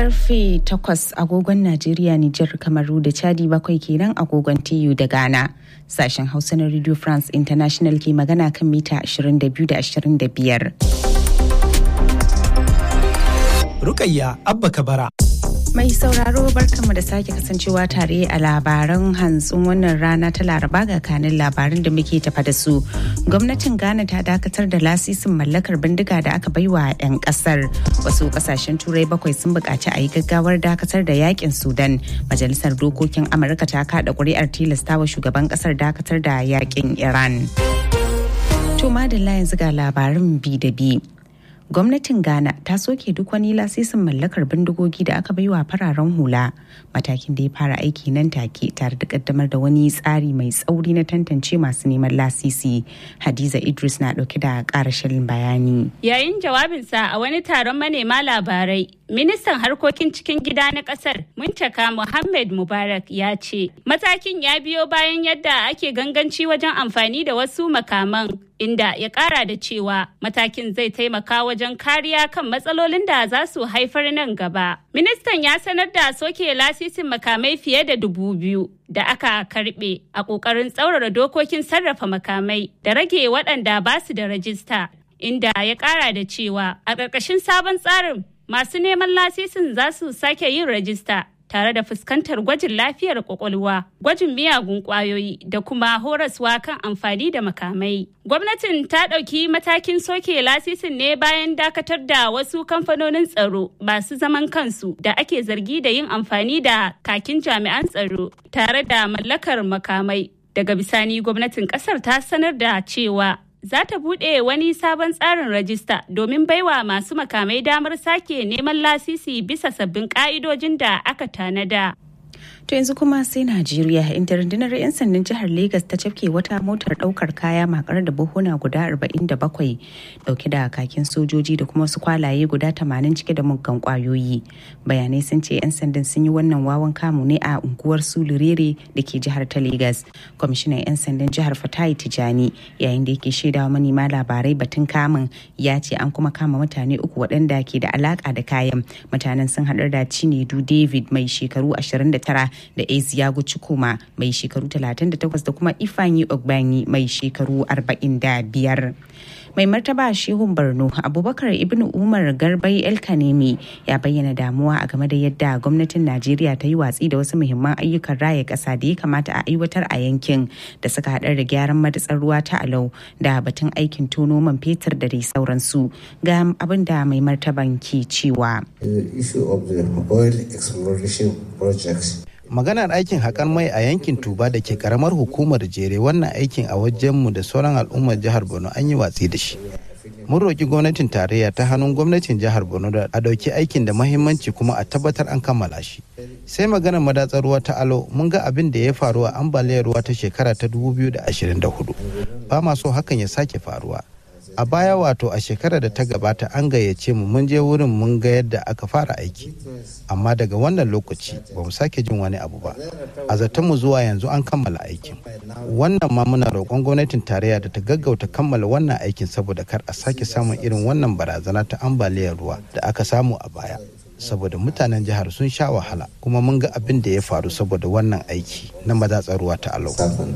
karfe 8 agogon Najeriya, Nijar, Kamaru da Chadi bakwai kenan agogon TU da Ghana. Sashen Hausa na Radio France International ke magana kan mita 22 da 25. Rukayya Abba Kabara. Mai sauraro barkanmu da sake kasancewa tare a labaran hantsin wannan rana ta laraba ga kanin labarin da muke tafa da su. Gwamnatin Ghana ta dakatar da lasisin mallakar bindiga da aka baiwa 'yan kasar. Wasu kasashen turai bakwai sun buƙaci a yi gaggawar dakatar da yakin Sudan. Majalisar Dokokin Amurka ta kaɗa ƙuri'ar tilastawa shugaban ƙasar dakatar da yakin Iran. To madalla yanzu ga labarin bi da bi. gwamnatin ghana ta soke duk wani lasisin mallakar bindigogi da aka baiwa fararen hula matakin da ya fara aiki nan take tare da kaddamar da wani tsari mai tsauri na tantance masu neman lasisi hadiza idris na dauke da karashin bayani yayin jawabinsa a wani taron manema labarai ministan harkokin cikin gida na kasar muntaka muhammad mubarak ya ce matakin ya biyo bayan yadda ake ganganci wajen amfani da wasu makaman inda ya kara da cewa matakin zai taimaka wajen kariya kan matsalolin da za su haifar nan gaba. Ministan ya sanar da soke lasisin makamai fiye da dubu biyu da aka karbe a ƙoƙarin tsaurara dokokin sarrafa makamai da rage waɗanda ba su da rajista, inda ya ƙara da cewa a ƙarƙashin sabon tsarin masu neman lasisin za su sake yin rajista tare da fuskantar gwajin lafiyar kwakwalwa, gwajin miyagun kwayoyi da kuma horaswa kan amfani da makamai. Gwamnatin ta ɗauki matakin soke lasisin ne bayan dakatar da wasu kamfanonin tsaro masu zaman kansu da ake zargi da yin amfani da kakin jami'an tsaro tare da mallakar makamai. Daga bisani gwamnatin ƙasar ta sanar da cewa za ta buɗe wani sabon tsarin rajista domin baiwa masu makamai damar sake neman lasisi bisa sabbin ƙa'idojin da aka tanada. To yanzu kuma sai Najeriya inda rundunar 'yan sandan jihar Legas ta cafke wata motar daukar kaya makar da buhuna guda 47 dauke da kakin sojoji da kuma wasu kwalaye guda 80 cike da muggan kwayoyi. Bayanai sun ce 'yan sandan sun yi wannan wawan kamu ne a unguwar Sulurere da ke jihar ta Legas. Kwamishinan 'yan sandan jihar Fatayi Tijani yayin da yake shaidawa manema labarai batun kamun ya ce an kuma kama mutane uku waɗanda ke da alaka da kayan. Mutanen sun haɗar da Chinedu David mai shekaru 29 da Eziyagu Chukuma mai shekaru 38 da kuma Ifanyi Ogbanyi mai shekaru 45. Mai martaba Shehun Borno Abubakar Ibn Umar Garbai El Kanemi ya bayyana damuwa a game da yadda gwamnatin Najeriya ta yi watsi da wasu muhimman ayyukan raya ƙasa da ya kamata a aiwatar a yankin da suka haɗar da gyaran madatsar ruwa ta Alau da batun aikin tono man fetur da dai sauransu. Ga abin da mai martaban ke cewa. The issue of the oil exploration projects maganar aikin haƙar mai a yankin tuba da ke karamar hukumar jere wannan aikin a wajenmu da sauran al'ummar jihar borno an yi watsi da shi mun roƙi gwamnatin tarayya ta hannun gwamnatin jihar borno da a ɗauki aikin da mahimmanci kuma a tabbatar an kammala shi sai maganar madatsar ruwa ta alo mun ga abin da ya faru a ambaliyar ruwa ta shekara ta 2024 ba ma so hakan ya sake faruwa a baya wato a shekarar da ta gabata an gayyace mu mun je wurin mun ga yadda aka fara aiki amma daga wannan lokaci ba mu sake jin wani abu ba a zaton mu zuwa yanzu an kammala aikin wannan ma muna roƙon gwamnatin tarayya da ta gaggauta kammala wannan aikin saboda kar a sake samun irin wannan barazana ta ambaliyar ruwa da aka samu a baya saboda mutanen jihar sun sha wahala kuma mun ga abin da ya faru saboda wannan aiki na madatsar ruwa ta alau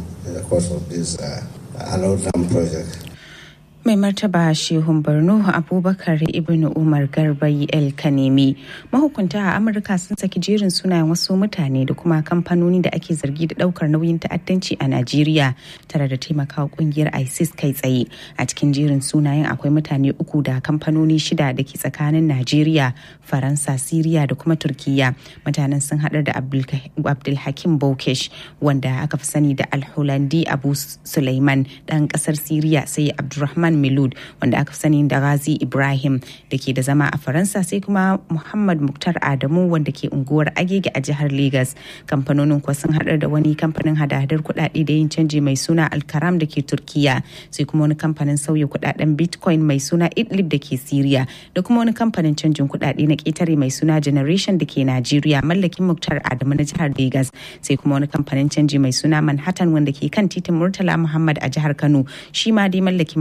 mai martaba shehun borno abubakar ibn umar garbai el kanemi mahukunta a amurka sun saki jerin sunayen wasu mutane da kuma kamfanoni da ake zargi da daukar nauyin ta'addanci a najeriya tare da taimakawa kungiyar isis kai tsaye a cikin jerin sunayen akwai mutane uku da kamfanoni shida da ke tsakanin najeriya faransa siriya da kuma turkiya mutanen sun haɗar da abdulhakim bokesh wanda aka fi sani da alhulandi abu suleiman ɗan ƙasar siriya sai abdulrahman Milud wanda aka sani da Ghazi Ibrahim da ke da zama a Faransa sai kuma Muhammad Muktar Adamu wanda ke unguwar Agege a jihar Legas. Kamfanonin kuwa sun haɗar da wani kamfanin hada-hadar kuɗaɗe da yin canji mai suna Alkaram da ke Turkiya sai kuma wani kamfanin sauya kuɗaɗen Bitcoin mai suna Idlib da ke Siriya da kuma wani kamfanin canjin kuɗaɗe na ƙetare mai suna Generation da ke Najeriya mallakin Muktar Adamu na jihar Legas sai kuma wani kamfanin canji mai suna Manhattan wanda ke kan titin Murtala Muhammad a jihar Kano shi ma dai mallakin Muktar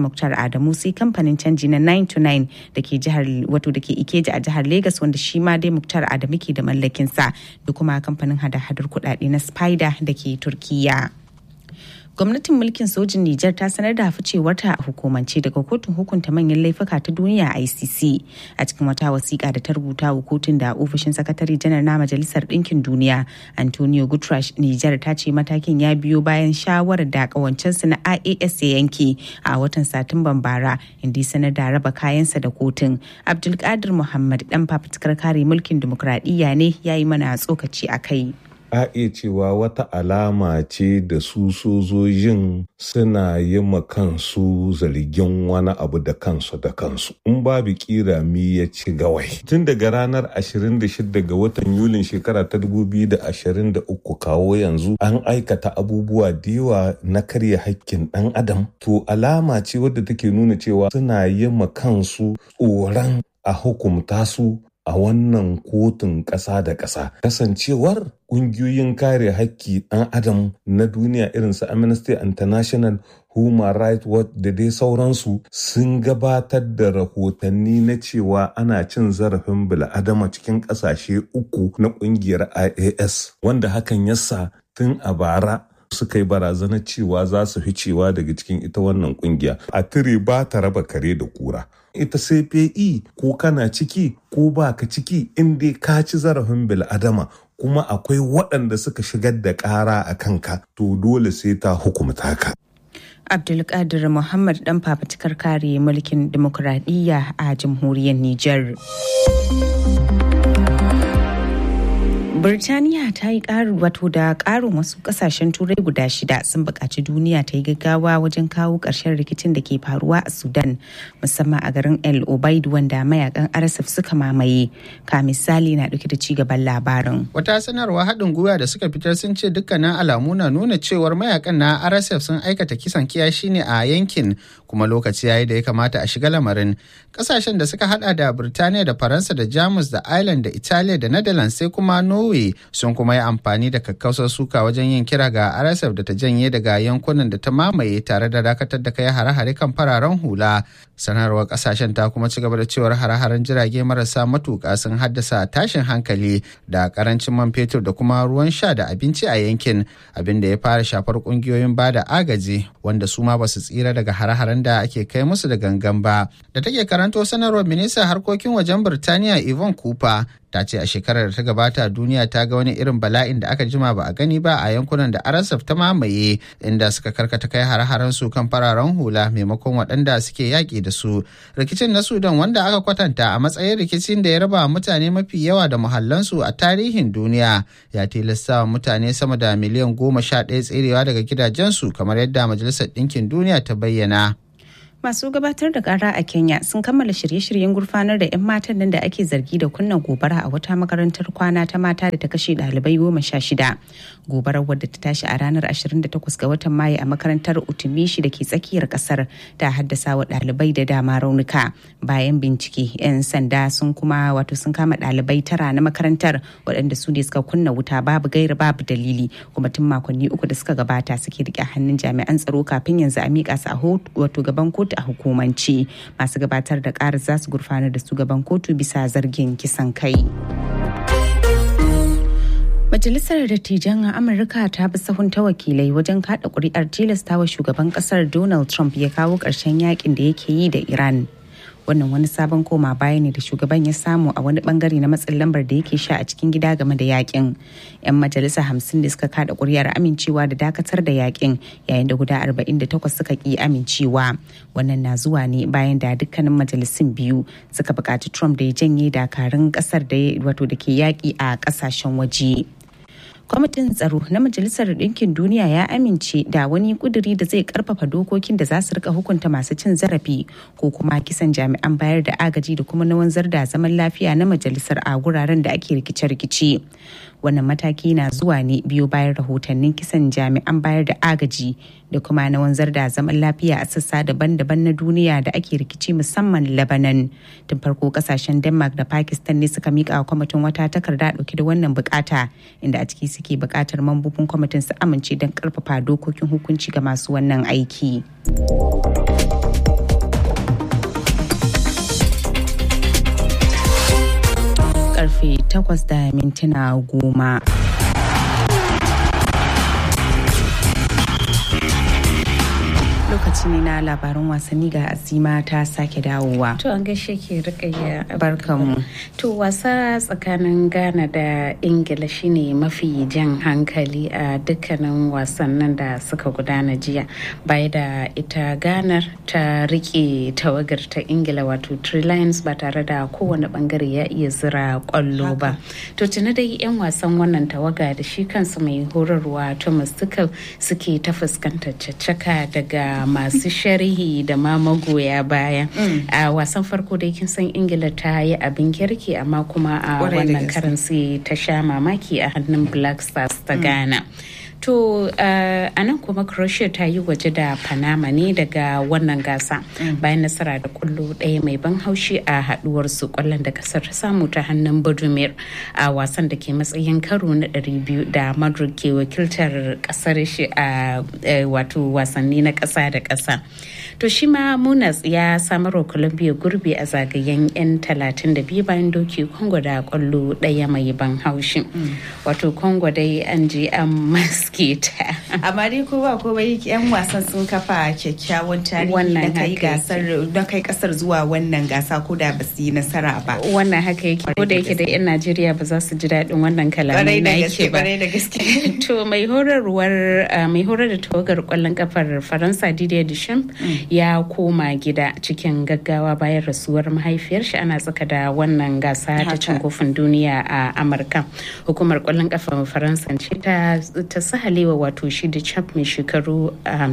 adamu sai kamfanin canji na 929 da ke jihar wato da ke ikeja a jihar lagos wanda shi ma dai muktar adamu ke da mallakinsa da kuma kamfanin hada-hadar kuɗaɗe na spider da ke turkiya. gwamnatin mulkin sojin Nijar ta sanar da ficewarta a hukumance daga kotun hukunta manyan laifuka ta duniya ICC a cikin wata wasiƙa da ta rubuta wa kotun da ofishin sakatare janar na majalisar ɗinkin duniya Antonio Guterres Nijar ta ce matakin ya biyo bayan shawarar da ƙawancensu na IAS ya yanke a watan Satumban bara inda ya sanar da raba kayansa da kotun Abdulkadir Muhammad dan fafutukar kare mulkin dimokuraɗiyya ne ya yi mana tsokaci a kai. a iya cewa wata alama ce da su sojojin suna yi ma kansu zargin wani abu da kansu da kansu in babu kira mi ya ci gawai tun daga ranar 26 ga watan yulin shekara ta 2023 kawo yanzu an aikata abubuwa da yawa na karya hakkin dan adam to alama ce wadda take nuna cewa suna yi ma kansu tsoron a hukumta su a wannan kotun ƙasa da ƙasa kasancewar ƙungiyoyin kare haƙƙi ɗan adam na duniya irin su amnesty international human rights watch da dai sauransu sun gabatar da rahotanni na cewa ana cin zarafin bil'adama cikin ƙasashe uku na ƙungiyar ias wanda hakan yasa tun a bara suka yi barazanar cewa za su fi cewa daga cikin ita wannan kungiya a tire ba ta raba kare da kura ita CPE ko kana ciki ko ba ka ciki in dai ka ci zarafin bil'adama kuma akwai waɗanda suka shigar da ƙara a kanka to dole sai ta hukumta ka. Abdulkadir Muhammad dan fafutukar kare mulkin dimokuraɗiyya a jamhuriyar Nijar. Birtaniya ta yi ƙarin wato da ƙarin wasu ƙasashen turai guda shida sun buƙaci duniya ta yi gaggawa wajen kawo ƙarshen rikicin da ke faruwa a Sudan musamman a garin El Obaid wanda mayakan RSF suka mamaye. Ka misali na ɗauke da cigaban labarin. Wata sanarwa haɗin gwiwa da suka fitar sun ce dukkanin alamu na nuna cewar mayakan na RSF sun aikata kisan kiyashi ne a yankin kuma lokaci yayi da ya kamata a shiga lamarin. Ƙasashen da suka hada da Birtaniya da Faransa da Jamus da Ireland da Italiya da Netherlands sai kuma Norway Norway sun kuma yi amfani da kakkausar suka wajen yin kira ga RSF da ta janye daga yankunan da ta mamaye tare da dakatar da kai hare-hare kan fararen hula. Sanarwar kasashen ta kuma ci gaba da cewar hare-haren jirage marasa matuƙa sun haddasa tashin hankali da karancin man fetur da kuma ruwan sha da abinci a yankin abin da ya fara shafar kungiyoyin ba da agaji wanda su ma ba su tsira daga hare-haren da ake kai musu da gangan ba. Da take karanto sanarwar ministan harkokin wajen Birtaniya Yvonne Cooper ta ce a shekarar da ta gabata duniya ta ga wani irin bala'in da aka jima ba a gani ba a yankunan da arasaf ta mamaye inda suka karkata kai hare-haren su kan fararen hula maimakon waɗanda suke yaƙi da su rikicin na sudan wanda aka kwatanta a matsayin rikicin da ya raba mutane mafi yawa da muhallansu a tarihin duniya ya tilasta wa mutane sama da miliyan goma sha ɗaya tserewa daga gidajensu kamar yadda majalisar ɗinkin duniya ta bayyana. masu gabatar da kara a kenya sun kammala shirye-shiryen gurfanar da 'yan matan nan da ake zargi da kunna gobara a wata makarantar kwana ta mata da ta kashe ɗalibai goma sha shida gobarar wadda ta tashi a ranar 28 ga watan mayu a makarantar utumishi da ke tsakiyar kasar ta haddasa wa ɗalibai da dama raunuka bayan bincike 'yan sanda sun kuma wato sun kama ɗalibai tara na makarantar waɗanda su ne suka kunna wuta babu gaira babu dalili kuma tun makonni uku da suka gabata suke rike hannun jami'an tsaro kafin yanzu a miƙa su a wato gaban kotu a hukumance masu gabatar da ƙarar za su gurfanar da su gaban kotu bisa zargin kisan kai. Majalisar Dattijan Amurka ta bi sahun ta wakilai wajen kada kuri'ar tilastawa shugaban kasar Donald Trump ya kawo ƙarshen yakin da yake yi da Iran. wannan wani sabon koma baya ne da shugaban ya samu a wani bangare na matsin lambar da yake sha a cikin gida game da yakin yan majalisa hamsin da suka kada kuri'ar amincewa da dakatar da yakin yayin da guda 48 suka ki amincewa wannan na zuwa ne bayan da dukkanin majalisun biyu suka buƙaci trump da ya janye dakarun ƙasar da wato da ke yaƙi a ƙasashen waje. kwamitin tsaro na majalisar ɗinkin duniya ya amince da wani kuduri da zai karfafa dokokin da za su rika hukunta masu cin zarafi ko kuma kisan jami'an bayar da agaji da kuma na wanzar da zaman lafiya na majalisar a wuraren da ake rikice-rikice wannan mataki na zuwa ne biyo bayan rahotannin kisan jami'an bayar da agaji da kuma na wanzar da zaman lafiya a sassa daban-daban na duniya da ake rikici musamman lebanon tun farko kasashen denmark da pakistan ne suka mika wa kwamitin wata takarda dauke da wannan bukata inda a ciki suke bukatar mambobin kwamitin su amince don karfafa dokokin hukunci ga masu wannan aiki. karfe 8 da mintuna goma. lokaci ne na labaran wasanni ga azima ta sake dawowa. To an gaishe ke rikayya barkanmu. To wasa tsakanin Ghana da Ingila shine mafi jan hankali a dukkanin wasannin da suka gudana jiya. Baya da ita Ghana ta rike tawagar ta Ingila wato Three Lions ba tare da kowane bangare ya iya zira kwallo ba. To tuni dai 'yan wasan wannan tawaga da shi kansu mai horarwa Thomas Tuchel suke ta fuskantar caccaka daga masu sharhi da ma magoya baya a wasan farko dai kin san ingila ta yi abin kirki amma kuma a wannan karan sai ta sha mamaki a hannun black stars ta ghana To uh, a nan kuma Croatia ta yi waje da Panama ne daga wannan gasa bayan nasara da kullo ɗaya mai ban haushi a haduwar su kwallon da kasar ta samu ta hannun Budimir a wasan da ke matsayin karo na 200 da Madrid ke wakiltar kasar shi a wato wasanni na ƙasa da ƙasa. To shi ma Munas ya samarwa Colombia gurbi a zagayen 'yan 32 bayan doki Congo da kwallo ɗaya mai ban haushi. Wato Congo dai an je an maske ta. Amma dai ko ba ko bai yan wasan sun kafa kyakkyawan tarihi na kai gasar na kai kasar zuwa wannan gasa ko da ba su yi nasara ba. Wannan haka yake ko da yake da yan Najeriya ba za su ji daɗin wannan kalamai na yake ba. da gaske. To mai horarwar mai horar da tawagar kwallon kafar Faransa Didier Deschamps ya koma gida cikin gaggawa bayan rasuwar mahaifiyar shi ana tsaka da wannan gasa ta cin kofin duniya a Amurka. Hukumar kwallon kafar Faransa ce ta ta sahalewa wato shi da champ mai shekaru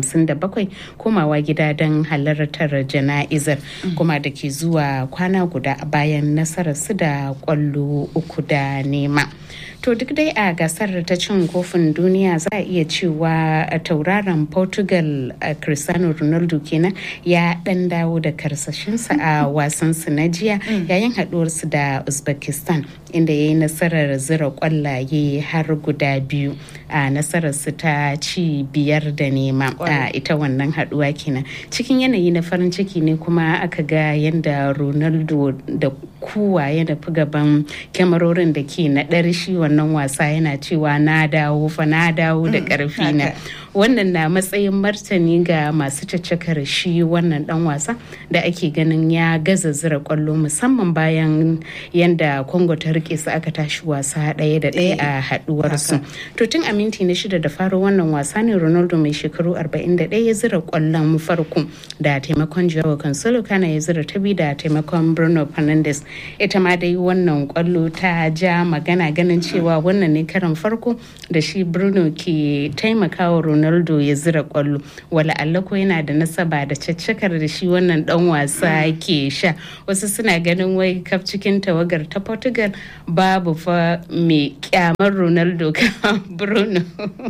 57 komawa gida don halartar jana'izar kuma da ke zuwa kwana guda bayan nasarar su da kwallo uku da nema. To duk dai a gasar ta cin kofin duniya za a iya cewa tauraron Portugal Cristiano Ronaldo kenan ya dan dawo da karsashinsa a wasansu na jiya yayin haduwarsu da Uzbekistan inda ya yi nasarar zira kwallaye har guda biyu a nasararsu ta ci biyar da nema a ita wannan haduwa kenan cikin yanayi na farin ciki ne kuma aka ga yadda Ronaldo da kuwa ya nufi gaban kyamarorin da ke naɗar shi wannan wasa yana cewa na dawo fa na dawo da ƙarfi na wannan na matsayin martani ga masu caccakar shi wannan dan wasa da ake ganin ya gaza zira kwallo musamman bayan yadda congo ta rike su aka tashi wasa ɗaya da ɗaya a haɗuwar su to tun a minti na shida da faro wannan wasa ne ronaldo mai shekaru 41 ya zira kwallon farko da taimakon jawo cancelo kana ya zira ta biyu da taimakon bruno fernandes ita ma dai wannan kwallo ta ja magana ganin cewa wannan ne karan farko da shi bruno ke taimakawa ronaldo ya zira kwallo wala Allah ko yana da nasaba da caccakar da shi wannan dan wasa ke sha wasu suna ganin wai kaf cikin tawagar ta portugal babu fa mai kyamar ronaldo kan bruno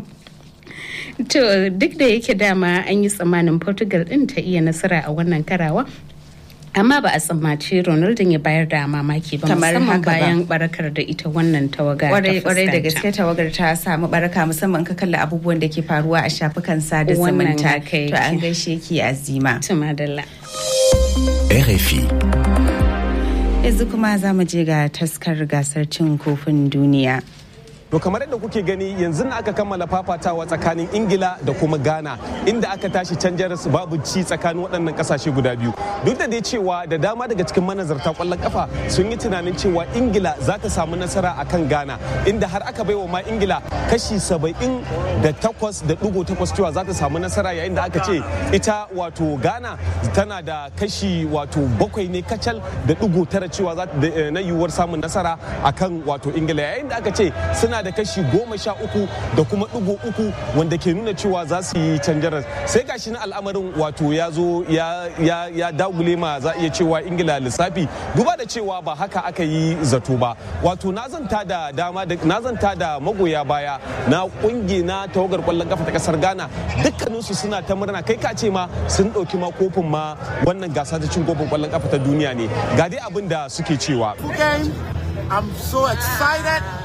to duk da yake dama an yi tsammanin portugal din ta iya nasara a wannan karawa amma ba a tsammaci ronaldo ya bayar da mamaki ba musamman bayan barakar da ita wannan tawaga kwarai da gaske tawagar ta samu baraka musamman ka kalla abubuwan da ke faruwa a shafukan sada zumunta to an gaishe ki azima tumadalla RFI yanzu kuma za mu je ga taskar gasar cin kofin duniya To kamar yadda kuke gani yanzu na aka kammala fafatawa tsakanin Ingila da kuma Ghana inda aka tashi can jaras babu ci tsakanin waɗannan ƙasashe guda biyu. Duk da dai cewa da dama daga cikin manazarta ƙwallon kafa sun yi tunanin cewa Ingila za ta samu nasara a kan Ghana inda har aka baiwa ma Ingila kashi saba'in da takwas da ɗigo takwas cewa za ta samu nasara yayin da aka ce ita wato Ghana tana da kashi wato bakwai ne kacal da ɗigo tara cewa na yiwuwar samun nasara akan wato Ingila yayin da aka ce suna da kashi goma sha uku da kuma ɗigo uku wanda ke nuna cewa za su yi canjarar sai gashi na al'amarin wato ya zo ya dagule ma za iya cewa ingila lissafi duba da cewa ba haka aka yi zato ba wato na zanta da dama na zanta da magoya baya na kungi na tawagar kwallon kafa ta kasar ghana dukkaninsu suna ta murna kai ka ce ma sun ɗauki ma kofin ma wannan gasa ta cin kofin kwallon kafa ta duniya ne ga dai abin da suke cewa I'm so excited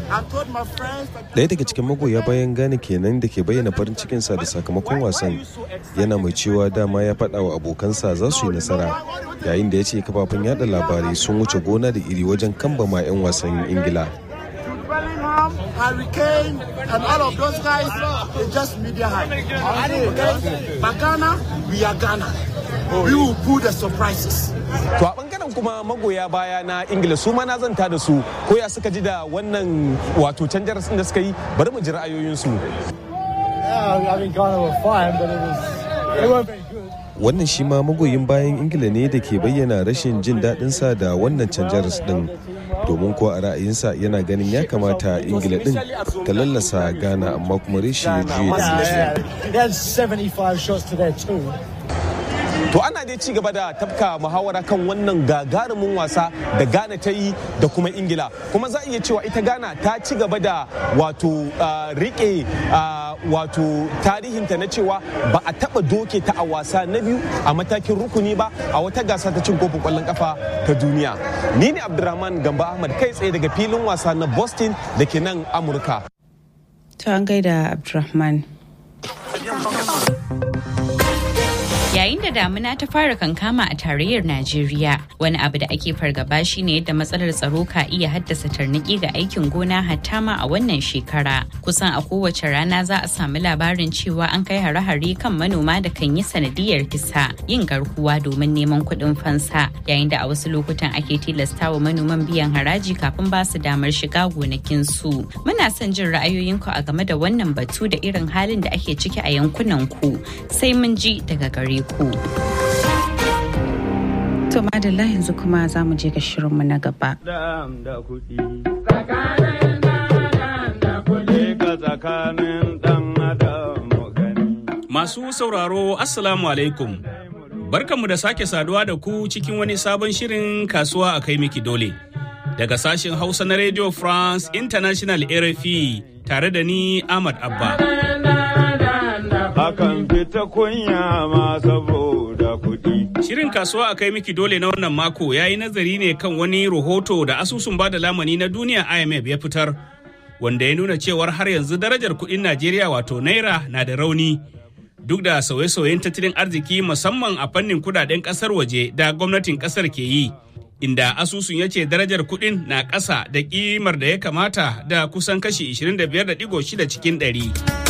Daya daga cikin magoya bayan Ghana kenan da ke bayyana farin cikinsa da sakamakon wasan yana mai cewa dama ya faɗa wa abokansa za su yi nasara yayin da ya ce kafafen yada labarai sun wuce gona da iri wajen kambama 'yan wasan Ingila. Harry Kane, and all of those guys, they just media hype. Okay? But Ghana, we are Ghana. We will pull the surprises. To a bangaren kuma magoya baya na Ingila su ma na zanta da su ko ya suka ji da wannan wato canjar da suka yi bari mu ji ra'ayoyinsu. Yeah, I mean, Ghana were fine, but it was, it wasn't very good. Wannan shi ma magoyin bayan Ingila ne da ke bayyana rashin jin daɗinsa da wannan canjar ɗin. domin ko a ra'ayinsa yana ganin ya kamata ingila din ta lallasa ghana amma kuma rishi ya juye To ana dai ci gaba da tafka muhawara kan wannan gagarumin wasa da Ghana ta yi da kuma Ingila. Kuma za a iya cewa ita Ghana ta ci gaba da wato rike wato tarihinta na cewa ba a taba doke ta a wasa na biyu a matakin rukuni ba a wata gasa ta cin kofin kwallon kafa ta duniya. Ni ne Abdulrahman Gamba Ahmad kai tsaye daga filin wasa na Boston da ke nan Amurka. To an gaida Abdulrahman. Yayin da damuna ta fara kankama a tarayyar Najeriya, wani abu da ake fargaba shine yadda matsalar tsaro ka iya haddasa tarniki ga aikin gona hatta ma a wannan shekara. Kusan a kowace rana za a samu labarin cewa an kai hare-hare kan manoma da kan yi sanadiyar kisa, yin garkuwa domin neman kuɗin fansa, yayin da a wasu lokutan ake tilasta wa manoman biyan haraji kafin ba su damar shiga gonakinsu. Muna son jin ra'ayoyinku a game da wannan batu da irin halin da ake ciki a yankunan ku, sai mun ji daga gare ku. ku. To madalla yanzu kuma za mu je ga shirinmu na gaba. Masu sauraro Assalamu alaikum. Barkanmu da sake saduwa da ku cikin wani sabon shirin kasuwa a kai miki dole. Daga sashen Hausa na Radio France International RFI tare da ni Ahmad Abba. Akan fita kunya ma saboda kuɗi. Shirin kasuwa a kai miki dole na wannan mako ya yi nazari ne kan wani rahoto da asusun bada lamani na duniya IMF ya fitar, wanda ya nuna cewar har yanzu darajar kuɗin Najeriya wato Naira na da rauni. Duk da sauye-sauyen tattalin arziki musamman a fannin kudaden ƙasar waje da gwamnatin ƙasar ke yi. Inda asusun ya ce darajar kuɗin na ƙasa da ƙimar da ya kamata da kusan kashi 25.6 cikin ɗari.